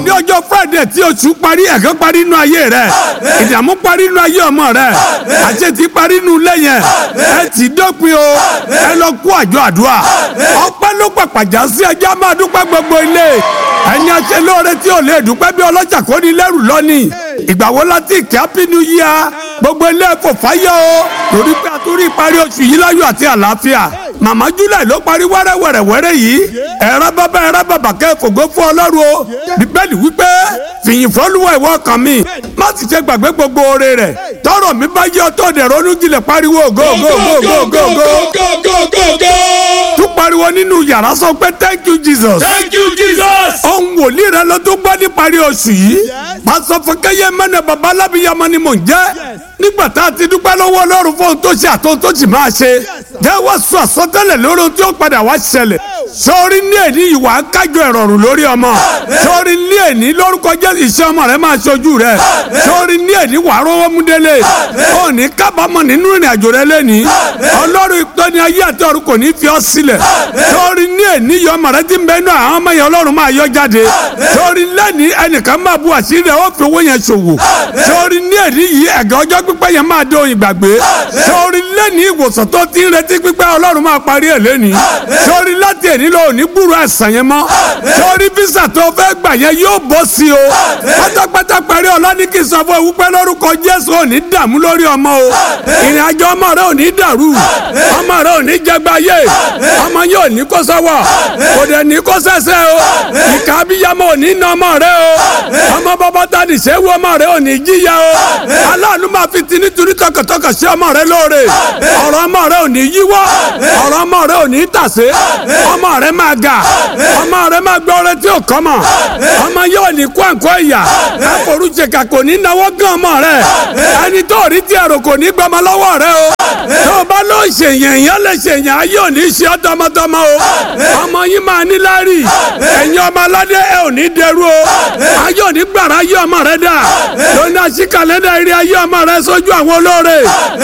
òní ọjọ́ friday tí oṣù parí ẹ̀kan parí inú ayé rẹ̀ ìdààmú parí inú ayé ọmọ rẹ̀ àṣetì parí inú ilé yẹn ẹ ti dópin o ẹ lọ kú àjọ àdúrà ọpẹ́ ló pàpàjà sí ẹjẹ́ máa dúpẹ́ gbogbo ilé ẹni aṣẹ lóore tí ò lè dúpẹ́ bí ọlọ́jà kò ní lẹ́rù lọ́nìí ìgbà wo láti ìkẹ́ happy new year gbogbo ilé kò fáyọ̀ o torí pé a tún rí ìparí oṣù yìí láyọ̀ àti àlàáfíà màmá july ló parí wẹ́rẹ́wẹ́rẹ́wẹ́rẹ́ yìí ẹ̀rọ bàbá ẹ̀rọ bàbá kẹ́fògbó fún ọlọ́run o bíbélì wípé fìyìn fọ́lùwà ìwọ kan mi má sì ṣe gbàgbé gbogbo oore rẹ̀ tọrọ mi bá yẹ ọtọ́ dẹ̀ ronú jinlẹ̀ pariwo go go go go go go tún pariwo nínú yàrá sọ pé thank you jesus Thank you, Jesus. ohun wòlíì rẹ ló tó gbọ́ níparí oṣù yìí pásọ fúnkẹ́yẹ mẹ́nà bàbá alábìyamọ ni mò ń jẹ́ nígbà tá a ti dúpẹ́ lọ́wọ́ ọlọ́run fún ohun tó ṣe àtohun tó sì máa ṣe jẹ́wọ́ sọ àsọtẹ́lẹ̀ lórí ohun tí ó padà wá ṣẹlẹ̀ sọ́ọ́rí ní èní ìwà kájọ ìrọ̀rùn lórí ọmọ sọ́ọ́rí ní èní lórúkọ jẹ́ iṣẹ́ ọmọ rẹ máa ṣojú rẹ sọ́ọ́rí ní èní wà rówó múdélé òní kábàámọ̀ nínú ìrìn àjò rẹ lẹ́ni ọlọ́run ìtọ́ni ayé àti ọ̀run kò ní fi ọ́ sílẹ̀ sọ́ọ́rí ní èní yọ ọmọ rẹ ti ń bẹ inú àwọn ọmọ yẹn ọlọ́run máa yọ jáde sọ́ọ́rí lẹ́ni ẹnìkan máa bu àṣírí rẹ̀ ó fi owó yẹn ṣòwò sọ́ọ́rí ní èní yìí ẹ̀gẹ́ ọjọ́ pípẹ́ yẹn máa dé òyìn gbàgbé sọ́ọ́rí lẹ́ni ìwòsàn tó ti ń retí pípẹ́ ọlọ́run máa parí ẹ̀ lẹ́ni sọ́ọ́rí láti èní lọ òní gbúrò ẹ̀sán yẹn mọ́ sọ́ọ́rí físà tó fẹ́ gbà yẹn yóò bọ́ sí o pátápátá parí ọ̀la ní kí n sọ fún ewu pẹ́ lórúkọ jésù òní dààmú lórí ọmọ o ìrìn àjò ọmọ rẹ òní dàrú ọmọ rẹ òní jẹgbáyé ọmọ yẹn òní kó sọ́wọ́ kò dẹ̀ ní kó sẹ́sẹ́ o ìka abiyamọ òní nà ọmọ rẹ o ọmọ bàbá tani sẹ́wọ́ ọmọ rẹ òní jíya o aláàánú máa fi ti nítorí tọkàntọkàn sí ọmọ rẹ lóore ọ̀rọ̀ ọmọ rẹ òní yíwọ́ ọ̀rọ̀ ọmọ rẹ òní tàsé ọmọ rẹ máa ga ọmọ rẹ máa gbọ́ ọrẹ tí ò kọ́ mọ̀ ọmọ yóò ní kó àǹkọ́ ìyà àforúṣekà kò ní náwó gan ọmọ rẹ ẹni tó rí tí ẹ̀rọ kò ní gbọmọ lọ́wọ́ rẹ o tó o bá lọ ṣèyàn èèyàn lè ṣèyàn ayé ò ní ṣe ọ́ tọmọtọmọ o ọmọ yín máa ní lárí ẹ̀yin ọmọ aládé ẹ ò ní dẹrú o ayé ò ní gbàrà ayé ọmọ rẹ dà lónìí àṣì kàlẹ́dà eré ayé ọmọ rẹ sójú àwọn olóore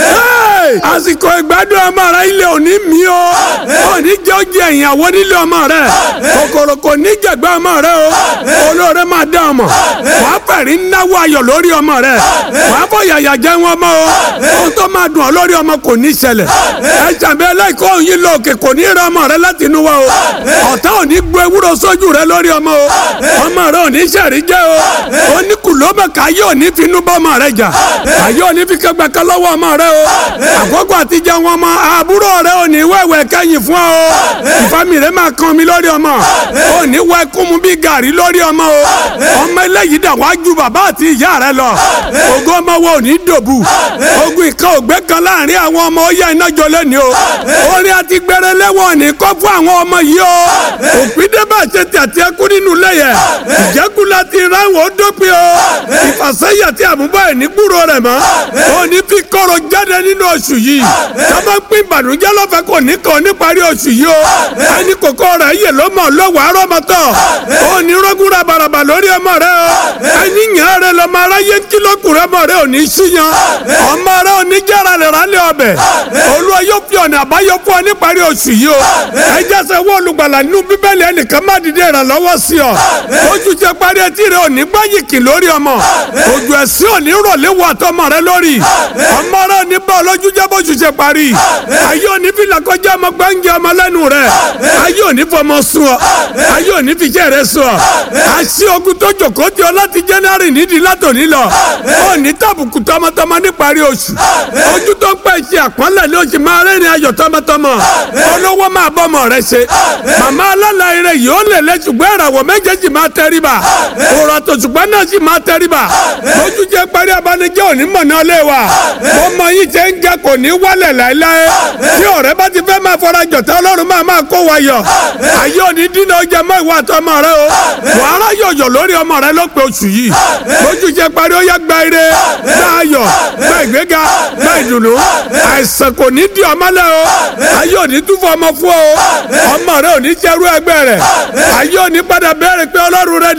àsìkò ìgbádùn ọmọ rẹ ilé ò ní mí o ò ní jẹ́ ó jẹ ìyàwó nílé ọmọ rẹ kòkòrò kò ní jẹ̀gbẹ́ ọmọ rẹ o olóore máa dá ọmọ wàá fẹ̀rí náwó ayọ̀ lórí ọmọ rẹ wàá fọ yàyà jẹ́ wọn mọ́ o ohun tó máa dùn ọ́ lórí ọmọ kò ní ṣẹlẹ̀ ẹ jàmbé ẹlẹ́kọ̀ọ́ yín lọ òkè kò ní rẹ ọmọ rẹ láti inú wa o ọ̀tá ò ní gbé ewúro sójú rẹ lórí ọmọ o ọmọ rẹ ò ní sẹ̀rí jẹ́ o oníkùlómọ̀ káyé ò ní finú bọ́ ọmọ rẹ jà káyé ò ní fi kẹgbẹ́ kan lọ́wọ́ ọmọ rẹ o àkókò àtijọ́ wọn mọ àbúrò rẹ ò ní wẹ̀wẹ̀ kẹ́yìn fún ọ o ìfami rẹ máa kan mi lórí ọmọ ò ní wẹ kúmu bí gàrí lórí ọmọ o ọmọ eléyìí dà wá ju bàbá àti ìyá rẹ lọ ògo ọmọ wo ò ní dòbù ogun ìkan ògbé kan láàrin àwọn ọmọ ó yẹ iná jọ lẹ́ni o orin àti gbẹrẹ lẹ́wọ̀n ní kọ́ fún àwọn ọmọ yìí o òpídé bá ṣe ti àti ẹkú nínú lẹ́yẹ ìjẹ́kù láti ráwọn ó dópin o ìfàsẹ́yìn àti àmúbọ̀ ẹ̀ ní gbúrò rẹ̀ mọ́ ò ní fi kọ́rọ̀ jáde nínú oṣù yìí sábà ń pín ìbànújẹ́ lọ́fẹ̀ẹ́ kò ní kàn níparí oṣù yìí o ẹni kòkó rẹ̀ yè ló mọ̀ lọ́wọ́ arọ́mọtọ̀ ò ní rọ́gùnra bàràbà lórí ọmọ rẹ o ẹni yàn rẹ lọ́mọ aráyé ń kí lókùnrin ọmọ rẹ ò ní síyan ọmọ rẹ ò ní jára lè rálẹ̀ ọbẹ̀ olúwa yóò fi ọ̀nà àbáyọ fún ọ níparí oṣù yìí o ẹ jẹ́sẹ̀ wọ́n olùgbàlà nínú bíbélì ẹnìkan má dìde ìrànlọ́wọ́ sí ọ oṣù tẹ parí etí rẹ ò ní gbáyìkì lórí ọmọ ojú ẹ̀sìn ò ní rọ̀lẹ́ wọ àtọmọ rẹ lórí ọmọ rẹ ò ní bá ọlọ́jú jẹ́ bóṣù ṣe parí ayé ò ní fi làkọjá ọmọ gbẹ́ngẹ́ ọmọ lẹ́nu rẹ ayé ò ní fọmọ sùn ọ ayé ò ní fi jẹ́ rẹ sùn ọ àṣì ogun tó jòkó tí ọ láti January nídìí látòní lọ ò ní tàbùkù tọmọtọmọ níparí oṣù ojú tó ń pẹ́ ṣe àpọ́nlẹ̀ ní oṣù máa rẹ́rìn ayọ̀ tọmọtọmọ olówó máa bọ́mọ rẹ ṣe màmá alálàyé yìí ó lè lẹ ṣùgbọ́n ìràwọ̀ méjèèjì máa tẹríba òrò àtòṣùgbọ́n náà sì máa tẹríba lójú jẹ́ parí abanijẹ́ òní mọ̀ náà lé wa ọmọ yìí ṣe ń ga kò ní wálẹ̀ láéláé tí ọ̀rẹ́ bá ti fẹ́ máa fọra jọ̀tá ọlọ́run máa máa kó wa yọ ayé òní dínà ọjà mọ́ ìwà àtọmọ rẹ o wàhálà yọ̀yọ̀ lórí ọmọ rẹ ló pe oṣù yìí lójú jẹ́ parí ó yá gba ire gba ayọ̀ gba ìgbéga gba ìdùnnú àìsàn kò ní di ọmọlẹ o ayé òní tún fọ ọmọ fún ọ ọmọ rẹ òní jẹrú ẹgbẹ́ rẹ ayé òní padà bẹ̀rẹ̀ pé ọlọ́run rẹ dà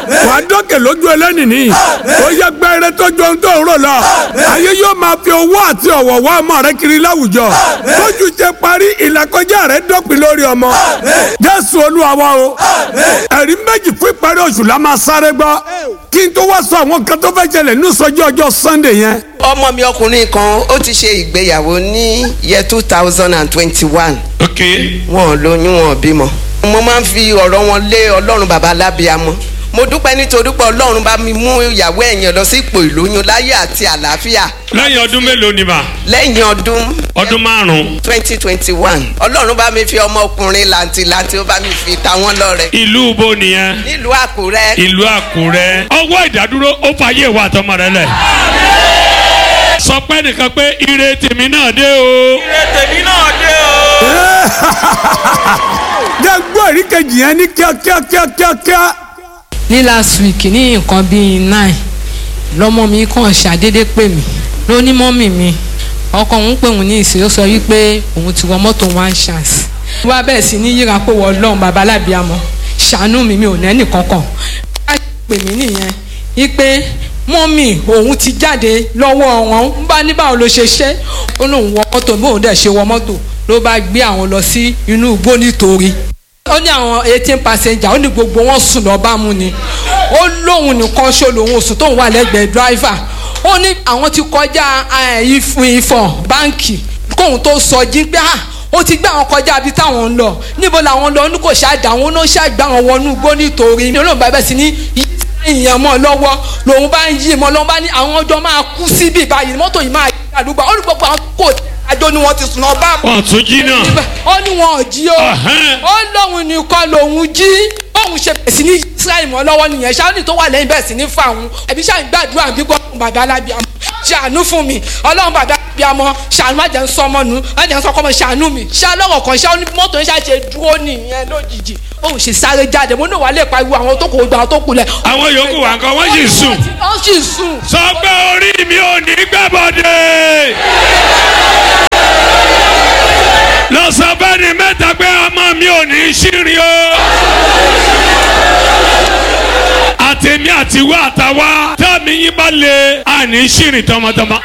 wàá dókè lójú ẹlẹ́nìní ó yẹ gbẹ́rẹ́ tó ju ohun tó ń rò lọ ayé yóò máa fi owó àti ọ̀wọ̀ wá ọmọ rẹ kiri láwùjọ lójú ṣe parí ìlàkọjá rẹ dópin lórí ọmọ jésù olúwa wa o ẹ̀rí méjì fún ìparí oṣù la máa sáré gbọ́ kí n tó wá sọ àwọn kan tó fẹ́ ṣẹlẹ̀ ní ìsọjí ọjọ́ sunday yẹn ọmọ mi ọkùnrin kan ó ti ṣe ìgbéyàwó ní year two thousand and twenty-one ok wọn ò lóyún wọn ò bímọ. mo máa ń fi ọ̀rọ̀ wọn lé ọlọ́run bàbá alábíàmọ́ mo dúpẹ́ nítorí pé ọlọ́run bá mi mú ìyàwó ẹ̀yàn lọ sí ipò ìlóyún láyé àti àlàáfíà lẹ́yìn ọdún mélòó ni mà lẹ́yìn ọdún ọdún márùn-ún twenty twenty one ọlọ́run bá mi fi ọmọkùnrin làǹtìlanti ó bá mi fi ta wọ́n lọ́rẹ ìlú bo nìyẹn nílùú àkúrẹ́ ìlú àkúrẹ́ ọwọ́ ìdádúró ó fàyè wà tọmọ rẹ lẹ̀ sọ pé nìkan pé ire tèmi náà dé o jẹ́ gbọ́ èrí kejì yẹn ní kíákíá kíákíá ní last week ní nǹkan bíi nine lọmọ mi kàn ṣàdédé pè mí ló ní mọ́mì mi ọkọ òun pè òun ní ìsìn ó sọ wípé òun ti wọ mọ́tò one chance wá bẹ́ẹ̀ sí ní yíra pé wọ́n lọ́hùn bàbá alábìàmọ́ ṣàánú mi mi ò nẹ́nì kankan wá pè mí nìyẹn wípé mọ́mì òun ti jáde lọ́wọ́ wọn ń bá ní báwo ló ṣe ṣe ó lóun wọ mọ́tò bí òun dẹ̀ ṣe wọ mọ́tò ló bá gbé àwọn lọ sí inú igbó nítorí ó ní àwọn eighteen passenger ó ní gbogbo wọn sùn lọ bá mu ni ó lóun nìkan ṣó lòun sùn tóun wà lẹ́gbẹ̀ẹ́ driver ó ní àwọn ti kọjá ìfọ̀n báǹkì kóun tó sọ jí pé ah ó ti gbé àwọn kọjá ibi táwọn ń lọ níbo làwọn lọ ní kò ṣáàdà àwọn náà ṣàgbà àwọn wọnú igbó nítorí ní olóògbé bẹ́ẹ̀ sí ní ìyẹn mọ́ lọ́wọ́ lòun bá ń yí mọ́ lọ́wọ́ bá ní àwọn ọjọ́ máa kú síbí báyìí mọ́tò yìí máa yí àdúgbò ó ní gbogbo àwọn kò àjọ ni wọ́n ti sùn lọ bá wọn tún jí náà ó ní wọn ò jí o Ọ̀hẹ́n. ó lóun nìkan lòun jí bóun ṣe bẹ̀rẹ̀ sí ní israẹli mọ́ lọ́wọ́ nìyẹn ṣáà tó wà lẹ́yìn bẹ̀rẹ̀ sí ní fà wọn ẹ̀bí ṣáà ń gbàdúrà bí gbọ́dọ̀ bàbá alábíàmọ́ ṣàánú fún mi ọlọ́run bàbá alábíàmọ́ ṣàánú má jẹ́ ń sọmọ nù má jẹ́ ń sọkọ́ mọ́ ṣàánú mi ṣáà lọ́rọ̀ kan ṣáà ní mọ́tò ń ṣàṣe dúró nìyẹn lójijì bóun ṣe sáré jáde mo ní wàá lè pariwo àwọn tó kò gbà àwọn tó kù lẹ̀. àwọn yòókù wà nǹkan wọ́n sì sùn wọ́n sì sùn. sọ pé orí mi ò ní gbàbọ̀dé lọ sọ bẹ́ẹ̀ ni mẹ́ta pé ọmọ mi ò ní ṣírin o àtẹ̀mí àtiwá àtàwá tẹ́mi yín bá lè àní ṣírin tọmọtọmọ.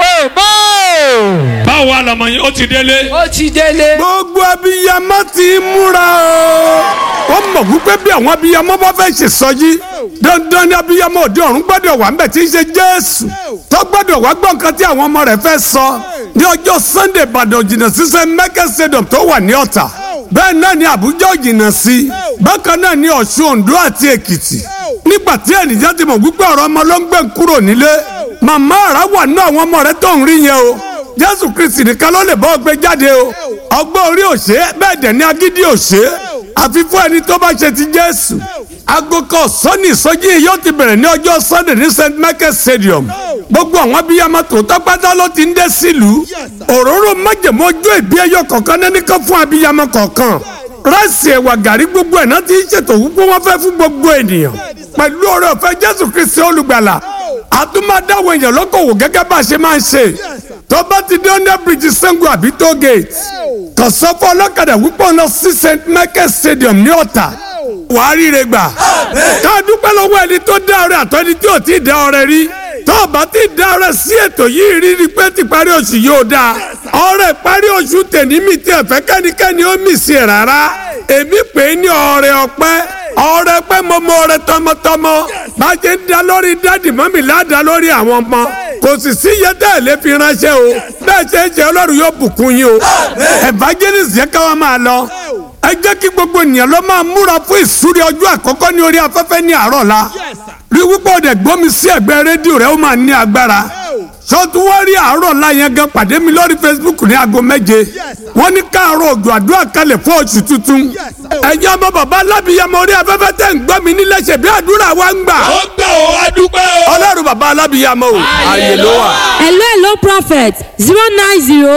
báwo wà lọmọ yín ó ti délé. ó ti délé. gbogbo abiyamọ ti múra o. wọ́n mọ̀ wípé bí àwọn abiyamọ bá fẹ́ ṣe sọjí dandan ni abiyamọ òde ọ̀run gbọ́dọ̀ wà ńbẹ̀ tí ń ṣe jésù tó gbọ́dọ̀ wá gbọ́ nǹkan tí àwọn ọmọ rẹ̀ fẹ́ sọ ní ọjọ́ sunday ìbàdàn jìnnà sísẹ mẹ́kẹ́ stadium tó wà ní ọ̀tà bẹ́ẹ̀ náà ni àbújá ò jìnnà sí bákan náà ni ọ̀ṣun oǹdó àti èkìtì nígbà tí ènìyàn ti mọ̀ wípé ọ̀rọ̀ ọmọ ló ń gbé kúrò nílé màmá àrà wà ní àwọn ọmọ rẹ̀ tó ń rí yẹn o jésù kristi nìkan ló lè bọ́ gbé jáde o ọgbọ́n orí òṣè bẹ́ẹ̀ dẹ̀ ní agídí òṣè àfi fún ẹni tó bá ṣe ti jésù agogo sọ́ni ìsọjí yìí yóò ti bẹ̀rẹ̀ ní ọjọ́ sunday ní st michael stadium gbogbo àwọn abiyamọ tòótọ́ pátá ló ti ń dé sílùú òróró májèmó ojú ìbí ẹyọ kọ̀ọ̀kan náà nìkan fún abiyamọ kọ̀ọ̀kan ráìsì ẹ̀wà gàrí gbogbo ẹ̀ náà ti ń ṣètò wípé wọ́n fẹ́ fún gbogbo ènìyàn pẹ̀lú ọ̀rẹ́ ọ̀fẹ́ jésù kristi olùgbàlà àtúmọ̀dáwọ̀ èèyàn lọ́kọ̀wò gẹ́gẹ́ bá a ṣe máa ń ṣe tó bá ti dé under bridge sango àbí toll gate kàn sọ fún ọlọ́kadà wípé ọ̀nà sí st michael stadium ní ọ̀tà wàá ríire gbà ká dúpẹ́ lọ́wọ́ ẹni tó dá ọrẹ àtọ́ ẹni tí ò tí ì dá ọrẹ rí tó o bá ti dá ọrẹ sí ètò yìí rí rí pé ti parí oṣù yóò dáa ọrẹ parí oṣù tèmi mi tí ẹ̀fẹ́ kẹ́nikẹ́ni ó mì sí ẹ̀ rárá èmi pè é ní ọrẹ ọpẹ́ ọrẹ pẹ́ mo mọ ọrẹ tọmọtọmọ bá a ṣe ń da lórí dádì mọ́mì ládàá lórí àwọn ọmọ kò sì sí iye tẹ́ ẹ̀ lé fi ránṣẹ́ o bẹ́ẹ̀ ṣe ń ṣe ọlọ́run yóò bùkún yín o evangelist yẹ ká wá máa lọ ẹ jẹ́ kí gbogbo ènìyàn ló máa múra fún ìsúrí ọjọ́ àkọ́kọ́ ní orí afẹ́fẹ́ ní àárọ̀ la rí wípé ọ̀dẹ̀ gbọ́mi sí ẹ̀gbẹ́ rédíò rẹ̀ ó máa ní agbára sọ́tún wọ́n rí àárọ̀ la yẹn gan pàdé mi lórí facebook ní aago méje wọ́n ní káàárọ̀ òjò àdúrà kalẹ̀ fún oṣù tuntun ẹ̀yin ọmọ bàbá alábìyamọ orí afẹ́fẹ́ tẹ̀ ń gbọ́ mi nílẹ̀ ṣe bí àdúrà wa ń gbà ó gbà ó adúpẹ́ o. ọlọ́run bàbá alábìyamọ o ààyè ló wà. hello hello prophet zero nine zero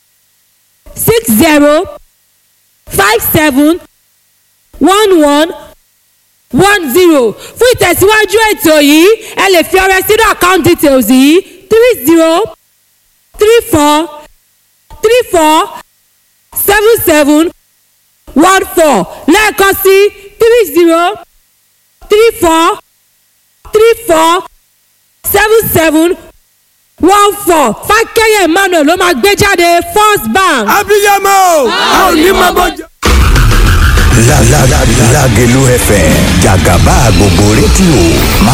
six zero five seven one one one zero fún ìtẹ̀síwájú ètò yìí ẹ lè fi ọrẹ sínú account details yìí three zero three four three four seven seven one four lẹ́ẹ̀kan sí three zero three four four seven seven one four fákẹ́yẹ̀ emmanuel ló máa gbé jáde first bank. abiyamọ o a ò ní máa bọ jẹ. La la la Lágelú FM jàgàbá gbogbo rédíò máa